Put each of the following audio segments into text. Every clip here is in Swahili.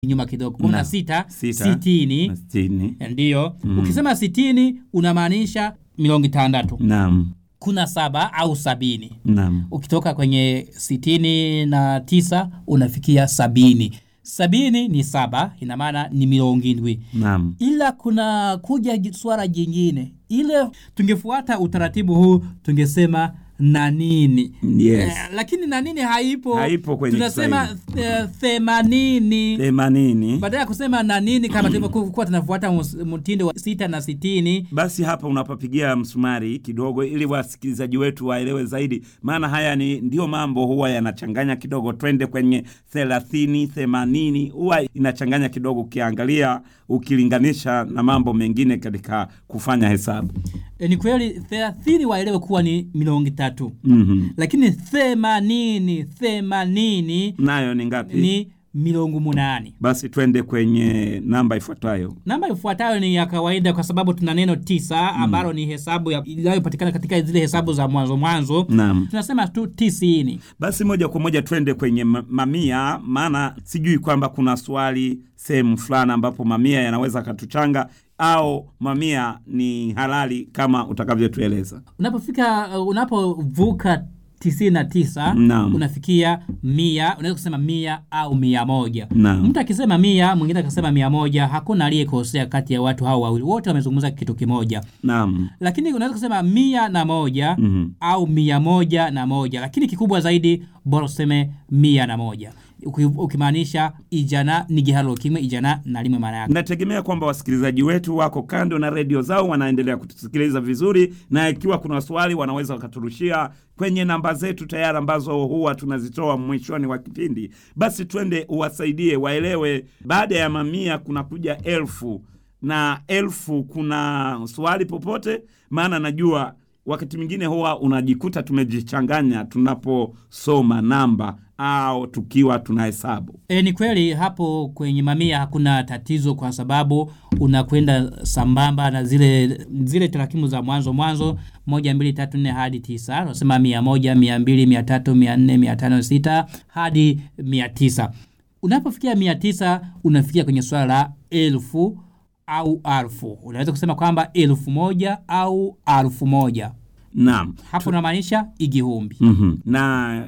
nyuma kidogo kumi na Na, sita sita, sitini na sitini. ndiyo ukisema sitini unamaanisha milongo itandatu Naam, kuna saba au sabini naam, ukitoka kwenye sitini na tisa unafikia sabini sabini ni saba ina maana ni milongo indwi naam. ila kuna kuja ji- swala jingine ile tungefuata utaratibu huu tungesema na nini Yes. eh, lakini na nini haipo Haipo kwenye tunasema eh, themanini Themanini. baada ya kusema na nini kama tulivyokuwa tunafuata mus- mtindo wa sita na sitini Basi hapa unapapigia msumari kidogo, ili wasikilizaji wetu waelewe zaidi, maana haya ni ndio mambo huwa yanachanganya kidogo. Twende kwenye thelathini, themanini, huwa inachanganya kidogo, ukiangalia ukilinganisha na mambo mengine katika kufanya hesabu. e, ni kweli thelathini waelewe kuwa ni milongo tatu mm lakini themanini themanini Nayo ni ngapi? ni milongo munani Basi twende kwenye namba ifuatayo. namba ifuatayo ni ya kawaida kwa sababu tuna neno tisa ambalo ni hesabu ya- inayopatikana katika zile hesabu za mwanzo mwanzo Naam. tunasema tu tisini Basi moja kwa moja twende kwenye ma- mamia, maana sijui kwamba kuna swali sehemu fulani ambapo mamia yanaweza katuchanga au mamia ni halali kama utakavyotueleza. unapofika uh, unapovuka tisini na tisa Naam. unafikia mia unaweza kusema mia au mia moja Naam. mtu akisema mia mwingine akasema mia moja hakuna aliyekosea kati ya watu hao wawili wote wamezungumza kitu kimoja Naam. lakini unaweza kusema mia na moja Mhm. au mia moja na moja lakini kikubwa zaidi bora useme mia na moja Uki- ukimaanisha ijana ni gihalo kimwe ijana na limwe maana yake Nategemea kwamba wasikilizaji wetu wako kando na redio zao wanaendelea kutusikiliza vizuri, na ikiwa kuna swali wanaweza wakaturushia kwenye namba zetu tayari ambazo huwa tunazitoa mwishoni wa kipindi. Basi twende uwasaidie waelewe, baada ya mamia kuna kuja elfu na elfu kuna swali popote, maana najua wakati mwingine huwa unajikuta tumejichanganya tunaposoma namba au tukiwa tunahesabu. E, ni kweli hapo kwenye mamia hakuna tatizo kwa sababu unakwenda sambamba na zile zile tarakimu za mwanzo mwanzo moja mbili tatu nne hadi tisa unasema mia moja mia mbili mia tatu mia nne mia tano sita hadi mia tisa unapofikia mia tisa unafikia kwenye swala la elfu au alfu unaweza kusema kwamba elfu moja au alfu moja Naam. hapo unamaanisha igihumbi mm na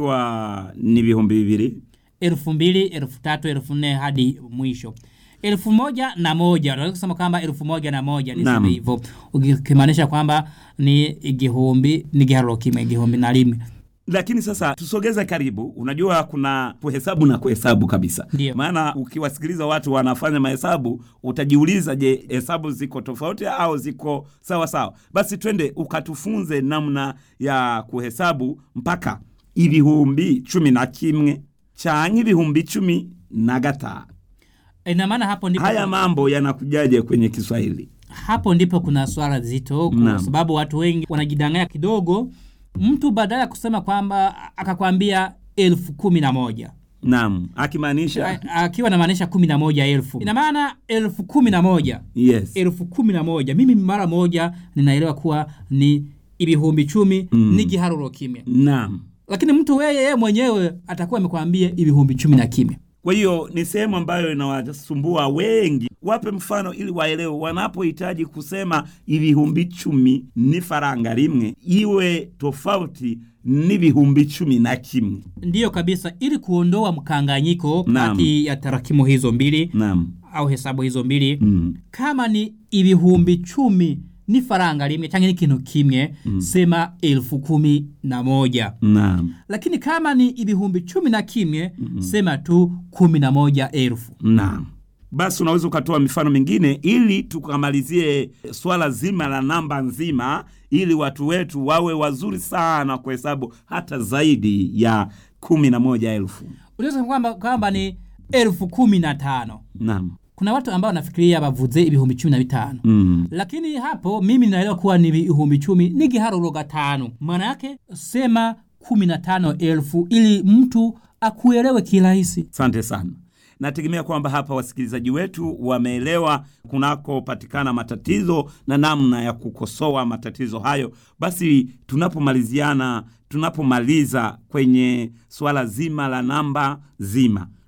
kiwa ni vihumbi vivili elfu mbili elfu tatu elfu nne hadi mwisho elfu moja na moja unaweza kusema kwamba elfu moja na moja Naam. niseme hivyo ukimaanisha kwamba ni igihumbi ni giharuro kimwe igihumbi na limwe lakini sasa tusogeze karibu unajua kuna kuhesabu na kuhesabu kabisa Ndio. maana ukiwasikiliza watu wanafanya mahesabu utajiuliza je hesabu ziko tofauti au ziko sawa sawa basi twende ukatufunze namna ya kuhesabu mpaka ibihumbi cumi na kimwe canke ibihumbi cumi na gatanu ina maana hapo ndipo haya mambo yanakujaje kwenye kiswahili hapo ndipo kuna swala zito kwa Naam. sababu watu wengi wanajidanganya kidogo mtu badala ya kusema kwamba akakwambia elfu kumi na moja naam akimaanisha A- akiwa namaanisha kumi na moja elfu ina maana elfu kumi na moja yes elfu kumi na moja mimi mara moja ninaelewa kuwa ni ibihumbi chumi mm. ni giharuro kimya naam lakini mtu weye yeye mwenyewe atakuwa amekwambia ibihumbi chumi na kimya Kwa hiyo ni sehemu ambayo inawasumbua wengi. Wape mfano ili waelewe, wanapohitaji kusema ibihumbi chumi ni faranga rimwe, iwe tofauti n'ibihumbi chumi na kimwe. ndiyo kabisa ili kuondoa mkanganyiko Naam. kati ya tarakimu hizo mbili Naam. au hesabu hizo mbili Mm. kama ni ibihumbi chumi ni faranga rimwe change ni kintu kimwe sema elfu kumi na moja Naam. lakini kama ni ibihumbi chumi na kimwe sema tu kumi na moja elfu Naam. Basi unaweza ukatoa mifano mingine ili tukamalizie swala zima la namba nzima, ili watu wetu wawe wazuri sana kuhesabu hata zaidi ya kumi na moja elfu. unaweza kwamba kwamba ni elfu kumi na tano Naam. kuna watu ambao wanafikiria bavuze ibihumbi cumi na bitano Mm. lakini hapo mimi naelewa kuwa ni ibihumbi chumi ni giharuro gatano maana yake sema kumi na tano elfu ili mtu akuelewe kirahisi Asante sana. Nategemea kwamba hapa wasikilizaji wetu wameelewa kunakopatikana matatizo na namna ya kukosoa matatizo hayo. Basi tunapomaliziana, tunapomaliza kwenye swala zima la namba zima,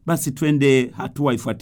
basi twende hatua ifuatayo.